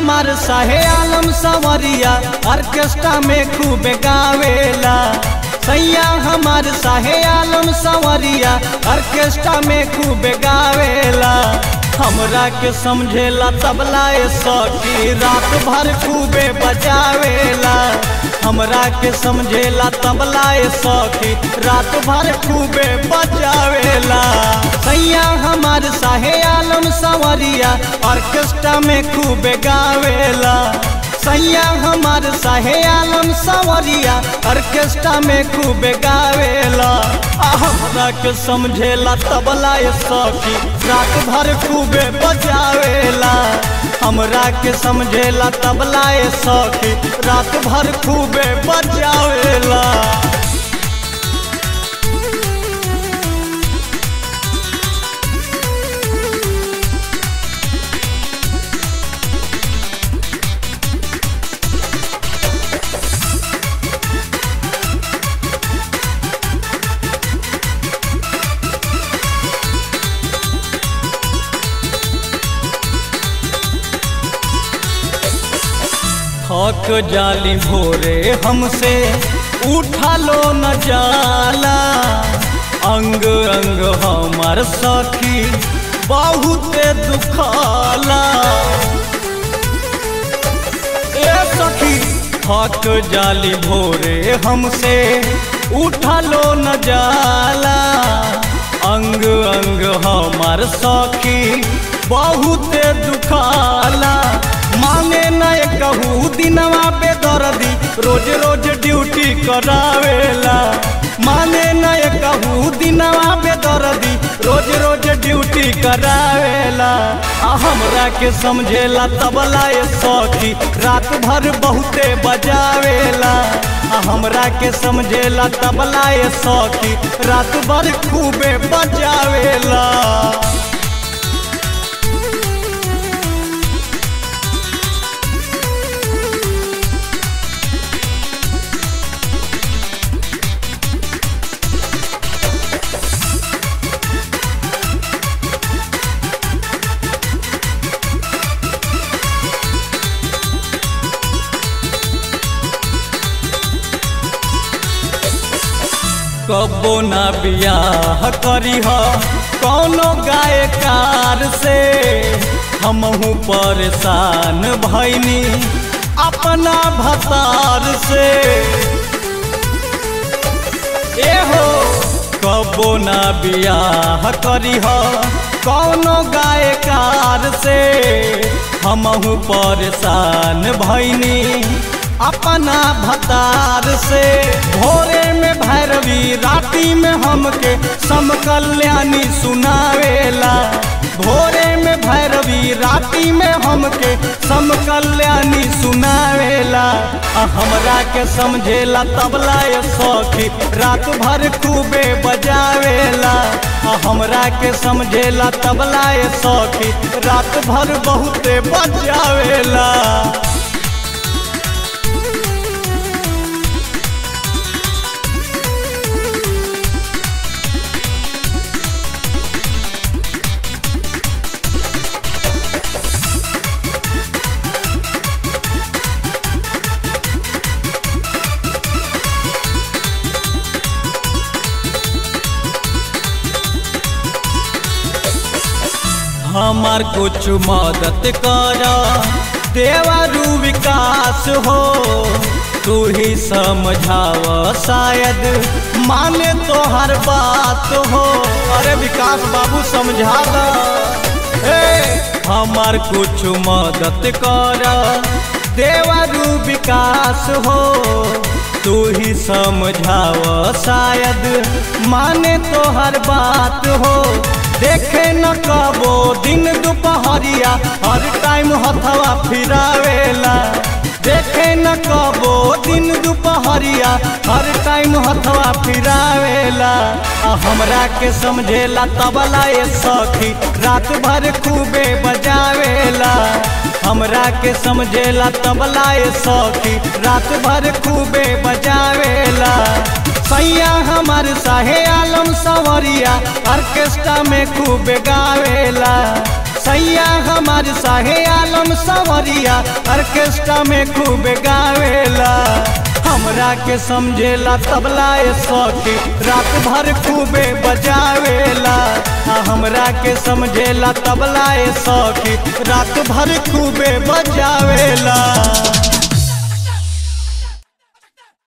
हमार साहे आलम सवरिया ऑर्केस्ट्रा में खूब गावेला सैया हमार साहे आलम सवरिया ऑर्केस्ट्रा में खूब गावेला हमरा के समझेला तबला ए सखी रात भर खूबे बजावेला हमरा के समझेला तबला ए सखी रात भर खूबे बजावेला सैया हमार साहे आलम सवरिया ऑर्केस्ट्रा में खूबे गावेला सैया हमार साहे आलम सवरिया ऑर्केस्ट्रा में खूब गावेला आ हमरा के समझेला तबला ए सखी रात भर खूबे बजावेला हमरा के समझेला तबला ए सखी रात भर खूबे बजावेला थक जाली भोरे हमसे उठा लो न जाला अंग अंग हमार सखी बहुत दुखाला ए सखी थक जाली भोरे हमसे उठा लो न जाला अंग अंग हमार सखी बहुत दुखाला मांगे न कहू दिनवा पे दर्दी रोज रोज ड्यूटी करावेला माने न कहू दिनवा पे दर्दी रोज रोज ड्यूटी करावेला आ हमरा के समझेला तबला ए सखी रात भर बहुते बजावेला आ हमरा के समझेला तबला ए सखी रात भर खूबे बजावेला कबो ना बियाह करी ह कौनो गायकार से हमहू परेशान भैनी अपना भतार से ए हो कबो ना बियाह करी ह कौनो गायकार से हमहू परेशान भैनी अपना भतार से भोरे में भैरवी राती में हमके सम कल्याणी सुनावेला भोरे में भैरवी राती में हमके सम कल्याणी सुनावेला आ हमरा के समझेला तबला ए सखी रात भर खूबे बजावेला आ हमरा के समझेला तबला ए सखी रात भर बहुते बजावेला हमार कुछ मदद कर देवरू विकास हो तू ही समझाव शायद माने तो हर बात हो अरे विकास बाबू समझा हमार कुछ मदद कर देवरू विकास हो तू ही समझाव शायद माने तो हर बात हो देखे न कबो दिन दोपहरिया हर टाइम हथवा फिरावेला देखे न कबो दिन दोपहरिया हर टाइम हथवा फिरावेला आ हमरा के समझेला तबला ए सखी रात भर खूबे बजावेला हमरा के समझेला तबला ए सखी रात भर खूबे बजावेला सैया हमार साहे आलम सवरिया ऑर्केस्ट्रा में खूब गावेला सैया हमार हमार साहे आलम सवरिया ऑर्केस्ट्रा में खूब गावेला हमरा के समझेला तबला ए सखी रात भर खूबे बजावेला आ हमरा के समझेला तबला ए सखी रात भर खूबे बजावेला